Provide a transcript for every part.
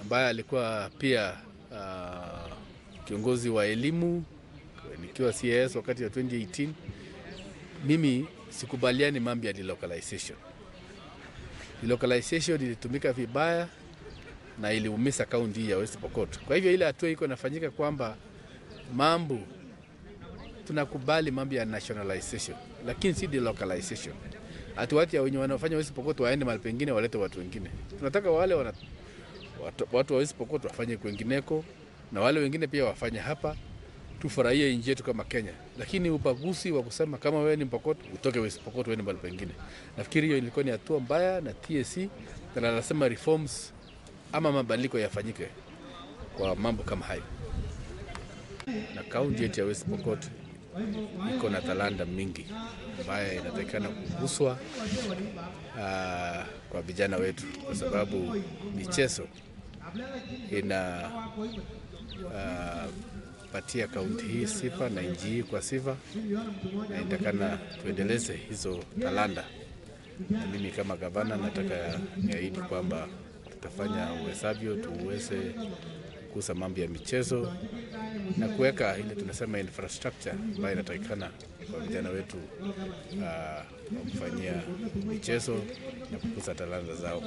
ambaye alikuwa pia uh, kiongozi wa elimu nikiwa CAS wakati wa 2018. Mimi sikubaliani mambo ya delocalization. Delocalization ilitumika vibaya na iliumiza kaunti hii ya West Pokot. Kwa hivyo ile hatua iko inafanyika kwamba mambo tunakubali mambo ya nationalization, lakini si delocalization. Ati watu ya wenye wanafanya West Pokot waende mahali pengine walete watu wengine. Tunataka wale wana, watu, watu wa West Pokot wafanye kwengineko na wale wengine pia wafanye hapa, tufurahie nchi yetu kama Kenya. Lakini ubaguzi wa kusema kama wewe ni Pokot utoke West Pokot uende mahali pengine, nafikiri hiyo ilikuwa ni hatua mbaya, na TSC na anasema reforms ama mabadiliko yafanyike kwa mambo kama hayo. Na kaunti yetu ya West Pokot iko na talanta mingi ambayo inatakikana kuguswa uh, kwa vijana wetu, kwa sababu michezo ina uh, patia kaunti hii sifa na nchi hii kwa sifa, na inatakana tuendeleze hizo talanta. Na mimi kama gavana nataka niahidi kwamba tutafanya uwezavyo tuweze kukuza mambo ya michezo na kuweka ile tunasema infrastructure ambayo inatakikana kwa vijana wetu uh, kufanyia michezo na kukuza talanta zao.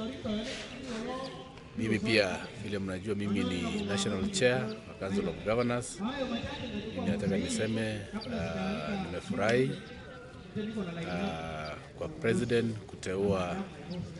Mimi pia vile mnajua, mimi ni national chair wa Council of Governors. Mimi nataka niseme uh, nimefurahi uh, kwa president kuteua